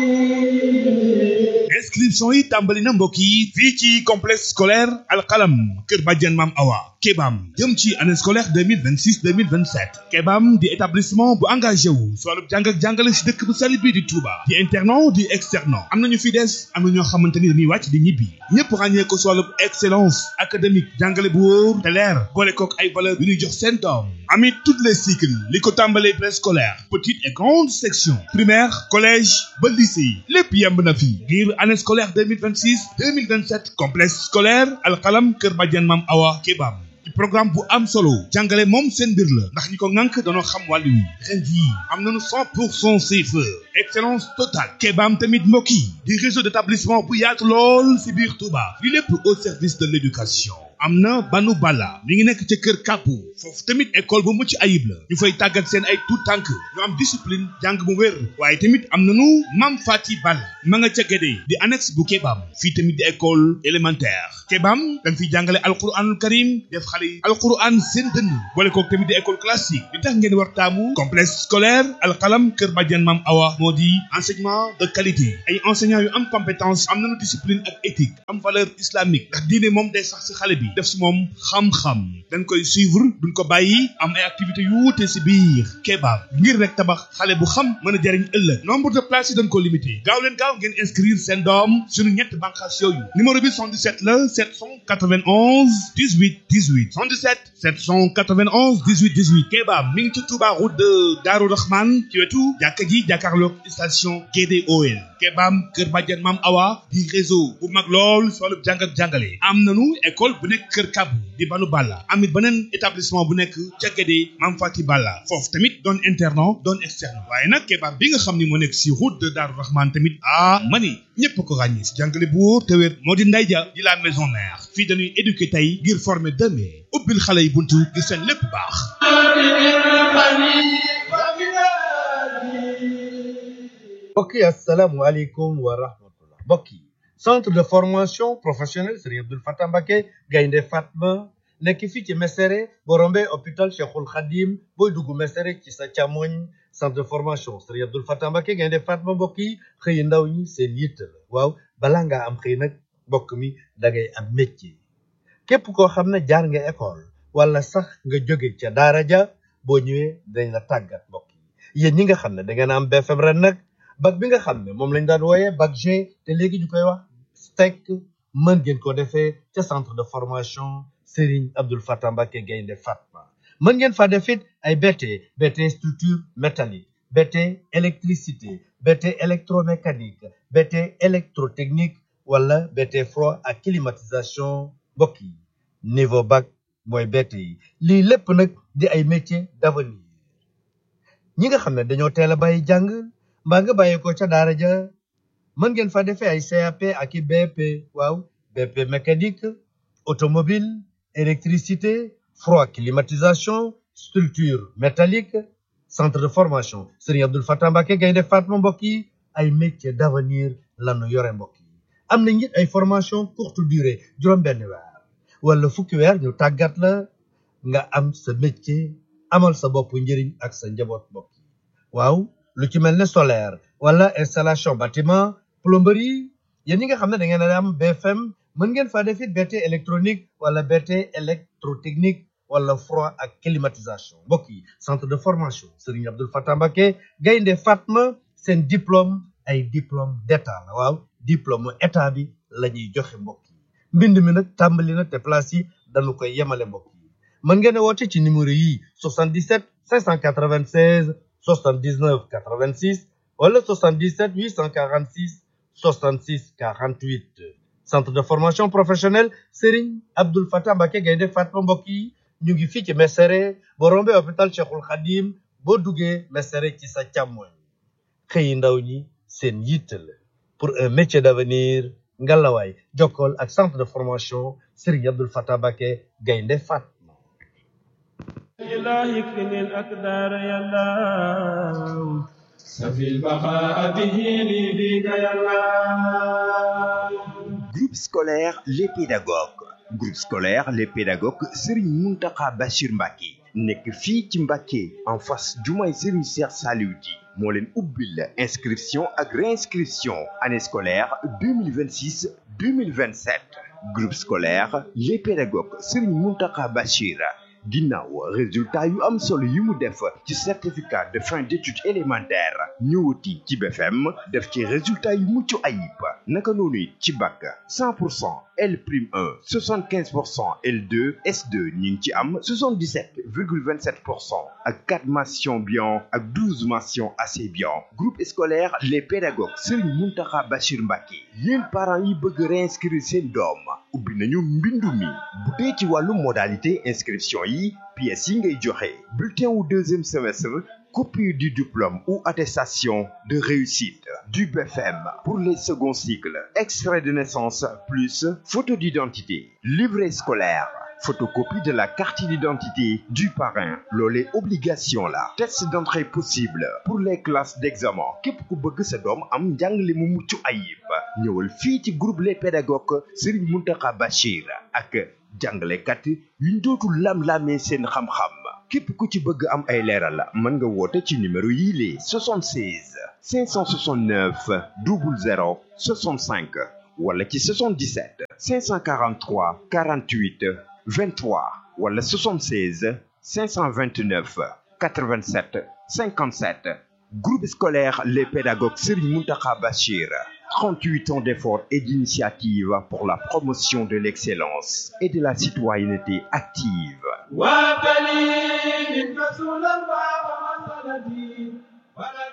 inscription yi tàmbali na mbokk yi fii ci complexe scolaire alxalam kër bàjjen maam awa kebam jëm ci année scolaire 2026 2027 kebam di établissement bu engagé wu si wàllu jàng ak jàngale si dëkk bu sell bii di Touba di internat di externat am nañu fi des am na ñoo xamante ni dañuy wàcc di ñibbi ñëpp ràññee ko si wàllu excellence académique jàngale bu wóor te leer boole kook ay valeur yu ñuy jox seen doom amit toutes les cycles li ko tàmbalee préscolaire petite et grande section primaire collège ba lycée lépp yemb na fi ngir année scolaire 2026 2027 complexe scolaire alxalam kër bàjjen maam awa kebam ci programme bu am solo jàngale moom seen mbir la ndax ñi ko ŋànk danoo xam wàllu wi ren jii am nañu 100 pour cent CFE excellence totale kebaam tamit mbokk yi di réseau d'établissement bu yaatu lool si biir Touba li lépp au service de l'éducation am na banu bala mi ngi nekk ca kër kàppu foofu tamit école bu mucc ayib la ñu fay tàggat seen ay tout tànk ñu am discipline jàng bu wér waaye tamit am nañu mam fati balla ma nga ca gédé di annexe bu kebaam fii tamit di école élémentaire kebaam dañ fiy jàngale alquranul karim def xale yi alquran seen dënn boole kook tamit di école classique li tax ngeen war taamu complexe scolaire alxalam kër bàjjen mam awa moo di enseignement de qualité ay enseignants yu am compétence am nañu discipline ak éthique am valeur islamique ndax diine moom day sax si xale bi def si moom xam-xam dañ koy suivre duñ ko bàyyi am ay activités yu wuute si biir kebaab ngir rek tabax xale bu xam mën a jariñ ëllëg nombre de places yi dañ ko limité gaaw leen gaaw ngeen inscrire seen doom suñu ñett bànqaas yooyu numéro bi 77 la 791 18 18 77 791 18 18 kebaab mi ngi ci Touba route de Darou Rahman ci wetu jàkka ji jàkkaarloog station GDOL kebaam kër bàjjen maam awa di réseau bu mag lool si wàllu jàng ak jàngale am nanu école bu nekk kër kabu di banu balla amit beneen établissement bu nekk ca Guédé Mam Fati Balla foofu tamit doon internat doon externe waaye nag kebaar bi nga xam ni moo nekk si route de Darou Rahman tamit ah mani ñëpp ko ràññee si jàngale bu wóor te wér moo di nday ja di la maison mère fii dañuy éduquer tey ngir former demain ubbil xale yi buntu ngir seen lépp baax mbokk yi asalaamualeykum wa rahmatullah mbokk yi centre de formation professionnelle Serigne Abdoul Fatah Mbacké Gaynde Fatma nekk fii ci Mesere boo rombee hôpital Cheikhul Khadim booy dugg Mesere ci sa càmmoñ centre de formation Serigne Abdoul Fatah Mbacké Gaynde Fatma mbokk yi xëy ndaw ñi seen yitte la waaw balaa ngaa am xëy nag mbokk mi da ngay am métier képp koo xam ne jaar nga école wala sax nga jóge ca daara ja boo ñëwee dañ la tàggat mbokk yi yéen ñi nga xam ne da ngeen am BFM ren nag bac bi nga xam ne moom lañ daan wooyee bac G te léegi ñu koy wax STEC mën ngeen ko defee ca centre de formation Serigne Abdoul Fatah Mbacké Gaynde Fatma mën ngeen fa def it ay BT BT structure métallique BT électricité BT électromécanique BT électrotechnique wala BT froid ak climatisation mbokk yi niveau bac mooy BT yi lii lépp nag di ay métiers d'avenir ñi nga xam ne dañoo teel a bàyyi jàng mbaa nga bàyyi ko ca daara ja mën ngeen fa defee ay CAP ak i BP waaw BP mécanique automobile électricité froid climatisation structure métallique centre de formation Serigne Abdoul Fatah Mbacké Gaynde Fatma mbokk yi ay métiers d'avenir lanu yore mbokk yi am na it ay formation courte durée juróom-benn weer wala fukki weer ñu tàggat la nga am sa métier amal sa bopp njëriñ ak sa njaboot mbokk yi waaw lu ci mel ne solaire wala installation bâtiment plomberie yéen ñi nga xam ne da ngeen a am BFM mën ngeen faa def it BT électronique wala BT électrotechnique wala froid ak climatisation mbokk yi centre de formation Serigne Abdoul Fatah Mbacké Gaynde Fatma seen diplôme ay diplôme d'état la waaw diplôme état bi la ñuy joxe mbokk yi mbind mi nag tàmbali na te place yi dañu koy yemale mbokk yi mën ngeen a woote ci numéro yi 77 596 79 86 wala 77 846 66 48 centre de formation professionnelle Serigne Abdoul Fatah Mbacké Gaynde Fatma mbokk yi ñu ngi fii ci Mesere boo rombee hôpital Cheikhul Khadim boo duggee Mesere ci sa càmmoñ xëyi ndaw ñi seen yitte la pour un métier d'avenir ngalawaay jokkool ak centre de formation Serigne Abdoul Fatah Mbacké Gaynde Fatma الله يكفني الأقدار يا الله سفي البقاء به لي بك يا الله Groupe scolaire Les Pédagogues groupe scolaire Les Pédagogues Serigne Mountakha Bachir Mbacké nekk fii ci Mbacké en face jumaay Serigne Cheikh Saliou Di moo leen ubbil inscription ak réinscription année scolaire 2026 2027 groupe scolaire les pédagogues Serigne Mountakha Bachir ginnaaw résultat yu am solo yi mu def ci certificat de fin d'études élémentaires ñëwati ci BFM def ci résultat yu mucc ayib naka noonu it ci bac 100 pour cent L prime 1 75 pour cent L2 S2 ñu ngi ci am 77 virgule 27 pour cent ak 4 mentions bien ak 12 mentions assez bien groupe scolaire les pédagogues Serigne Mountakha Bachir Mbacké yéen parents yi bëgg réinscrire seen doom ubbi nañu mbindu mi bu dee ci wàllu modalité inscription yi pièces yi ngay joxe bulletin wu deuxième semestre copie du diplôme ou attestation de réussite du BFM pour les seconds cycles extrait de naissance plus photo d'identité livret scolaire photocopie de la carte d'identité du parrain loolee obligation la test d'entrée possible pour les classes d'examen képp ku bëgg sa doom am njàngale mu mucc ayib ñëwal fii ci groupe les pédagogues Serigne Mountakha Bachir ak jàngalekat yuñ dootul lam-lamee seen xam-xam képp ku ci bëgg am ay leeral mën nga woote ci numéro yii lee 76 569 00 65 wala ci 77 543 48 23 wala 76 529 87 57 groupe scolaire les pédagogues Serigne Mountakha Bachir 38 ans d'efforts et d'initiatives pour la promotion de l'excellence et de la citoyenneté active وابتلي من رسول الله ومسألتي ولا